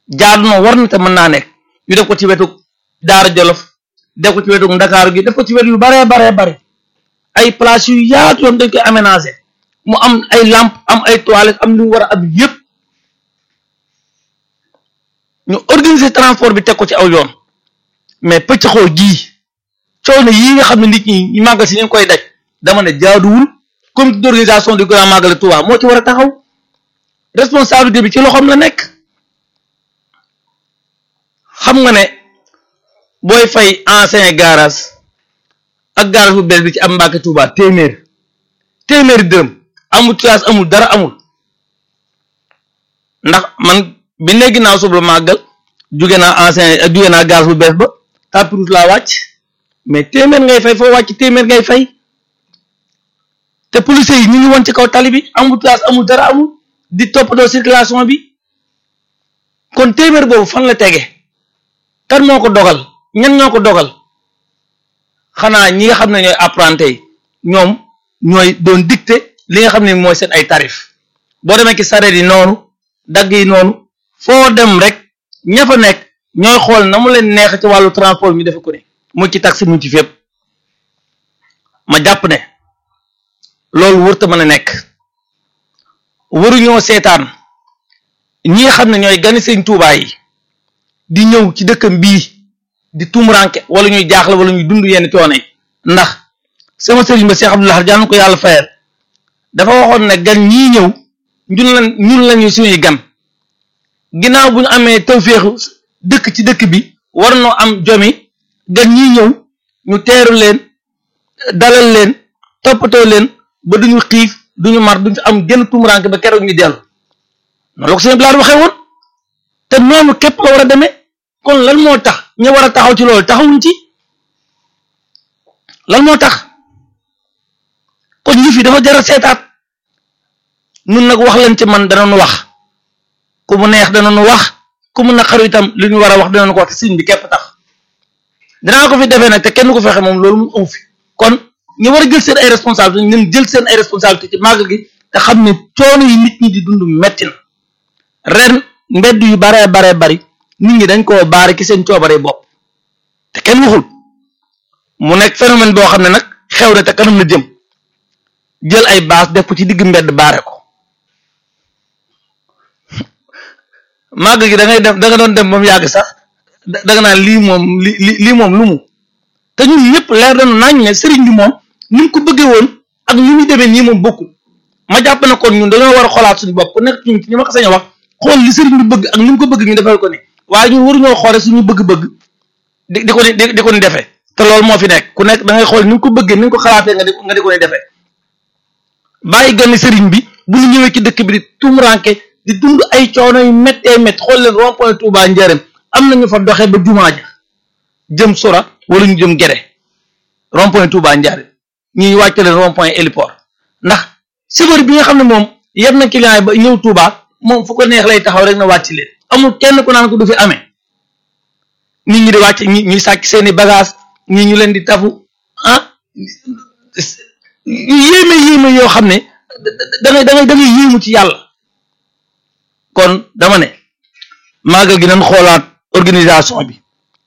jaadu na war na te mën naa nekk ñu def ko ci wetu Daara Jolof def ko ci wetu Ndakaaru gi def ko ci wetu yu baree baree bare ay place yu yaatu yoon dañ koy aménager mu am ay lampe am ay toilettes am lu mu war a am yëpp ñu organiser transport bi teg ko ci aw yoon mais pëcc xoo gii coono yii nga xam ne nit ñi ñu màggal si ñu ngi koy daj dama ne jaaduwul comité d'organisation du grand magal de Touba moo ci war a taxaw responsabilité bi ci loxoom la nekk xam nga ne booy fay ancien garage ak garage bu bees bi ci am Mbàkke Touba téeméer téeméeri dërëm amul classe amul dara amul ndax man bi ne ginnaaw suba màggal jóge naa ancien jóge naa garage bu bees ba tapirous laa wàcc mais téeméer ngay fay foo wàcc téeméer ngay fay te police yi ñu ngi woon ci kaw tali bi amul place amul dara amul di toppatoo circulation bi kon téeméer boobu fan la tege kan moo ko dogal ñan ñoo ko dogal xanaa ñi nga xam ne ñooy apprenti yi ñoom ñooy doon dicté li nga xam ne mooy seen ay tarif boo demee ci sareet yi noonu dagg yi noonu foo dem rek ña fa nekk ñooy xool na mu leen neex ci wàllu transport ñu defe ko ne mu ci taxi mu ci fépp ma jàpp ne loolu wërta mën a nekk waruñoo seetaan ñi nga xam ne ñooy gani sëñ Tuubaa yi di ñëw ci dëkkam bii di tumuranke wala ñuy jaaxle wala ñuy dund yenn coono yi ndax sama sëriñ ba Cheikh Abdoulaye jaan ko yàlla fayal dafa waxoon ne gan ñii ñëw ñun la ñun lañu suñuy gan ginnaaw bu ñu amee tawféexu dëkk ci dëkk bi war noo am jomi gan ñii ñëw ñu teeru leen dalal leen toppatoo leen ba duñu xiif duñu mar duñu am genn tumuranke ba keroog ñu dellu noonu la ko sëñ Blaar waxee woon te noonu képp la war a demee kon lan moo tax ñu war a taxaw ci loolu taxawuñ ci lan moo tax kon ñu fi dafa jar a seetaat nun nag wax leen ci man danañu wax ku mu neex danañu wax ku mu naqaru itam li ñu war a wax danañu ko wax te sëñ bi képp tax dinaa ko fi defee nag te kenn ko fexe moom loolu mu amu fi kon ñu war a jël seen ay responsabilité ñu jël seen ay responsabilité ci màgg gi te xam ne coono yi nit ñi di dund metti na ren mbedd yu baree baree bari nit ñi dañ koo baare ki seen coobare bopp te kenn waxul mu nekk phénomène boo xam ne nag xew na te kanam na jëm jël ay baas def ko ci digg mbedd baare ko màgg gi da ngay def da nga doon dem ba mu yàgg sax da nga naan lii moom li lii moom lu mu te ñun ñëpp leer nañu nañ ne sëriñ bi moom ni mu ko bëggee woon ak ni muy demee nii moom bokkul ma jàpp ne kon ñun dañoo war a xoolaat suñu bopp ku nekk ci ñi ma ko sañ a wax xool li sëriñ bi bëgg ak ni mu ko bëgg ñu defal ko ni waaye ñun waruñoo xoole suñu bëgg-bëgg di di ko ni di ko ni defee te loolu moo fi nekk ku nekk da ngay xool ni nga ko bëggee ni nga ko xalaatee nga di nga di ko ni defee bàyyi ganni sëriñ bi bu ñu ñëwee ci dëkk bi di tumuranke di dund ay coono yu méttee métti xool leen rond point Touba Njaaréem am na ñu fa doxee ba jumaa ja jëm sora wala ñu jëm gere rond point Touba Njaaréem ñuy wàcc leen rond point héliport ndax chauffeur bi nga xam ne moom yeb na client yi ba ñëw Touba moom fu ko neex lay taxaw rek na wàcc leen amul kenn ku naan ko du fi amee nit ñi di wàcc ñi ñuy sàcc seeni bagage ñi ñu leen di tafu ah yéeme yéeme yoo xam ne da ngay da ngay da ngay yéemu ci yàlla kon dama ne màggal gi nañ xoolaat organisation bi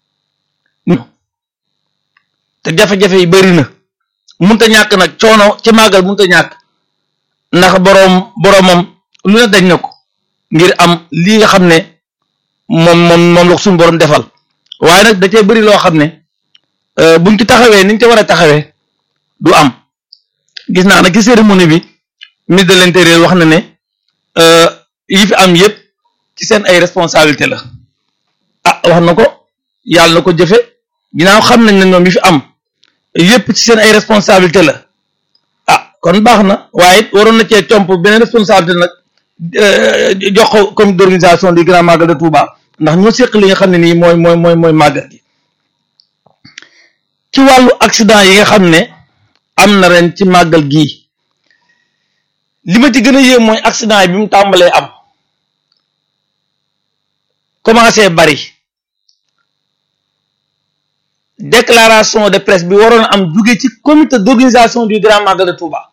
te jafe-jafe yi bari na munta ñàkk nag coono ci màggal munta ñàkk ndax boroom boroomam lu ne dañ na ko ngir am lii nga xam ne moom moom moom la suñu boroom defal waaye nag da cee bari loo xam ne buñ ci taxawee niñ ci war a taxawee du am gis naa nag ci cérémonie bi ministre de l'intérieur wax na ne yi fi am yépp ci seen ay responsabilité la ah wax na ko yàlla na ko jëfe ginnaaw xam nañ ne ñoom yi fi am yépp ci seen ay responsabilité la ah kon baax na waaye it waroon na cee comp beneen responsabilité nag jox ko comité d'organisation du grand magal de Touba ndax ñoo seq li nga xam ne nii mooy mooy mooy mooy màggal gi ci wàllu accident yi nga xam ne am na ren ci màggal gii li ma ci gën a yéem mooy accident yi bi mu tàmbalee am commencé bari déclaration de presse bi waroon am jóge ci comité d'organisation du grand magal de Touba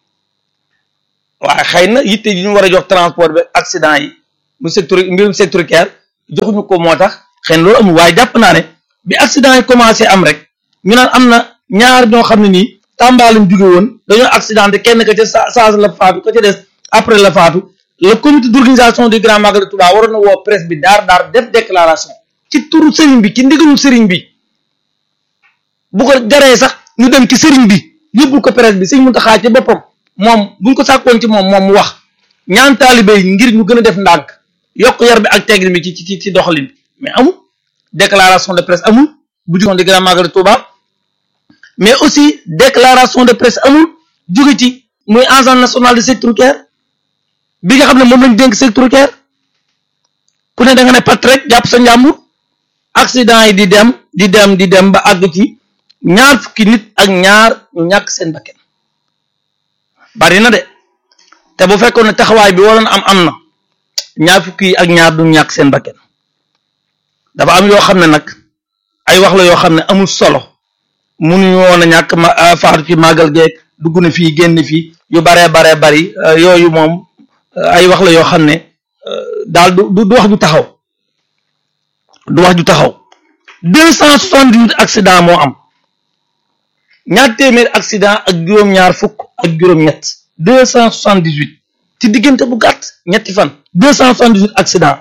waaye xëy na yitte yi ñu war a jox transport bi accident yi mu secteur mbirum sécuritaire joxuñu ko moo tax xëy na loolu amul waaye jàpp naa ne bi accident yi commencé am rek ñu naan am na ñaar ñoo xam ne nii Tamba lañ jóge woon dañoo accidenté kenn ka ca sa saa la faatu ka ca des après la faatu le comité d'organisation du grand magal de Touba waroon na woo presse bi daar daar def déclaration ci turu sëriñ bi ci ndigalu sëriñ bi bu ko jaree sax ñu dem ci sëriñ bi yóbbul ko presse bi sëñ Muntaxa ci boppam moom buñ ko sàkkoon ci moom moom mu wax ñaan taalibe yi ngir ñu gën a def ndànk yokk yar bi ak teggin bi ci ci ci doxalin bi mais amul déclaration de presse amul bu jógoon di grand magal de Touba mais aussi déclaration de presse amul jóge ci muy agence nationale de sécurité routière bi nga xam ne moom lañ dénk sécurité routière ku ne da nga ne pat rek jàpp sa njàmbur accident yi di dem di dem di dem ba àgg ci ñaar fukki nit ak ñaar ñu ñàkk seen bakken bari na de te bu fekkoon ne taxawaay bi waroon am am na ñaar fukki yi ak ñaar du ñàkk seen bakken dafa am yoo xam ne nag ay wax la yoo xam ne amul solo munuñu woon a ñàkk ma faatu ci màggal geeg dugg na fii génn fii yu baree baree bari yooyu moom ay wax la yoo xam ne daal du du wax ju taxaw du wax ju taxaw deux cent soixante-dix-huit accident moo am ñaar téeméer accident ak juróom-ñaar fukk ak juróom-ñett deux cent soixante-dix-huit ci diggante bu gàtt ñetti fan deux cent soixante-dix-huit accident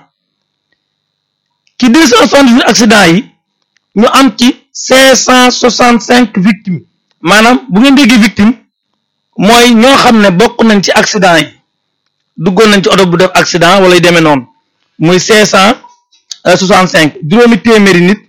ci deux cent soixante-dix-huit accident yi ñu am ci cinq cent soixante-cinq victimes maanaam bu ngeen déggee victime mooy ñoo xam ne bokk nañ ci accident yi duggoon nañ ci oto bu def accident wala yu demee noonu muy cinq cent soixante-cinq juróomi téeméeri nit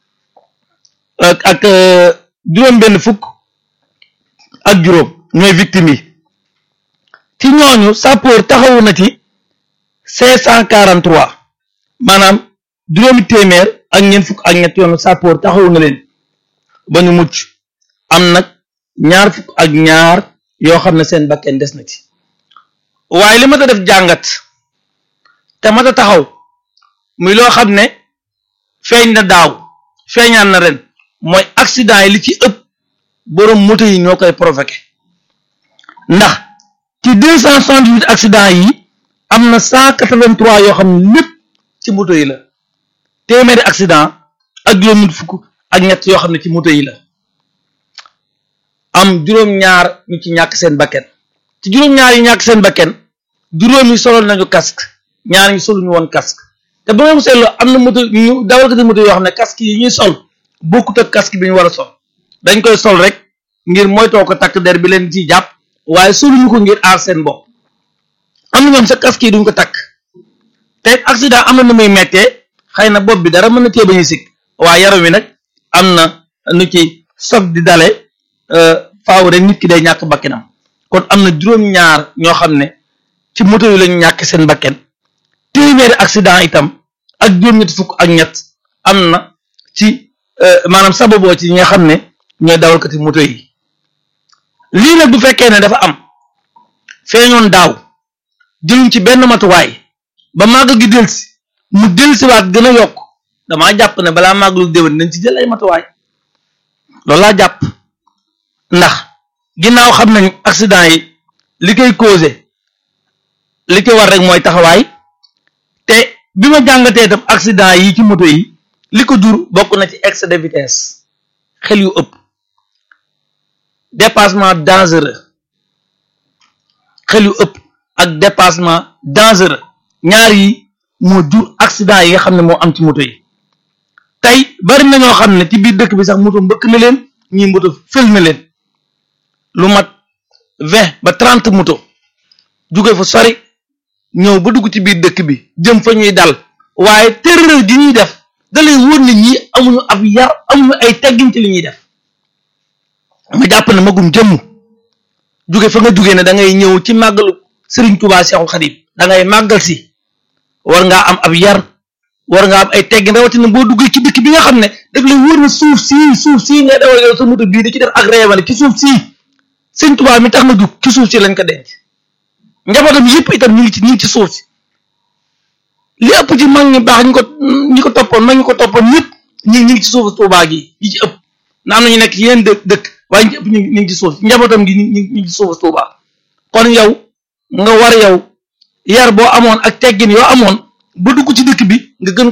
ak juróom benn fukk ak juróom ñooy victime yi ci ñooñu sapeur taxawu na ci cinq cent quarante-trois maanaam juróomi téeméer ak ñeent fukk ak ñett yoonu sapeur taxawu na leen ba ñu mucc am nag ñaar fukk ak ñaar yoo xam ne seen bakken des na ci waaye li ma ta def jàngat te ma ta taxaw muy loo xam ne feeñ na daaw feeñaan na ren mooy accident yi li ci ëpp borom moto yi ñoo koy provoqué ndax ci deux cent soixante-dix-huit accident yi am na cent quatre-vingt-trois yoo xam ne lépp ci moto yi la téeméeri accident ak juróom fukk ak ñett yoo xam ne ci moto yi la am juróom-ñaar ñu ci ñàkk seen bakken ci juróom-ñaar yi ñàkk seen bakken juróom yi solo nañu casque ñaar ñi soluñu woon casque te ba nga seetloo am na moto ñu dawalkati moto yoo xam ne casque yi ñuy sol bokkut ak casque bi ñu war a sol dañ koy sol rek ngir moytoo ko takk der bi leen ci jàpp waaye soluñu ko ngir aar seen bopp am na ñoom sa casque yi duñ ko takk te accident am na nu muy mettee xëy na bopp bi dara mën na cee bañ a sikk waaye yaram wi nag am na nu ci soog di dale faaw rek nit ki day ñàkk bakkenam kon am na juróom-ñaar ñoo xam ne ci moto yi lañu ñàkk seen bakken téeméeri accident itam ak juróom-ñetti fukk ak ñett am na ci maanaam sababoo ci ñi nga xam ne ñooy dawalkati moto yi lii nag bu fekkee ne dafa am feeñoon daaw jëluñ ci benn matuwaay ba màgg gi delsi mu delsiwaat gën a yokk damaa jàpp ne balaa màggalu déwén nañ ci jël ay matuwaay loolu laa jàpp ndax ginnaaw xam nañ accident yi li koy causé li ko war rek mooy taxawaay te bi ma jàngatee itam accident yi ci moto yi li ko jur bokk na ci excès de vitesse xel yu ëpp dépassement dangereux xel yu ëpp ak dépassement dangereux ñaar yi moo jur accident yi nga xam ne moo am ci moto yi tey bari na ñoo xam ne ci biir dëkk bi sax moto mbëkk na leen ñii moto fël na leen lu mat vingt ba trente moto jóge fa sori ñëw ba dugg ci biir dëkk bi jëm fa ñuy dal waaye terreur gi ñuy def da lay wóor ne ñi amuñu ab yar amuñu ay teggin ci li ñuy def ma jàpp ne magum jëmm jóge fa nga jóge ne da ngay ñëw ci màggalu Serigne Touba Cheikhul Khadim da ngay màggal si war ngaa am ab yar war ngaa am ay teggin rawatina boo duggee ci dëkk bi nga xam ne daf lay wóor na suuf sii suuf sii ngay dawal yow sa moto bii di ci def ak reewale ci suuf sii Serigne Touba mi tax na jug ci suuf si lañ ko denc njabootam yëpp itam ñu ngi ci ñu ngi ci suuf si li ëpp ci mag ñi baax ñu ko ñi ko toppoon mag ñi ko toppoon ñëpp ñu ñu ngi ci suufu Touba gi yi ci ëpp na am na ñu nekk ci yeneen dëkk dëkk waaye ñi ëpp ñu ngi ci suuf njabootam gi ñu ngi ñu ngi ci suufu Touba kon yow nga war yow yar boo amoon ak teggin yoo amoon ba dugg ci dëkk bi nga gën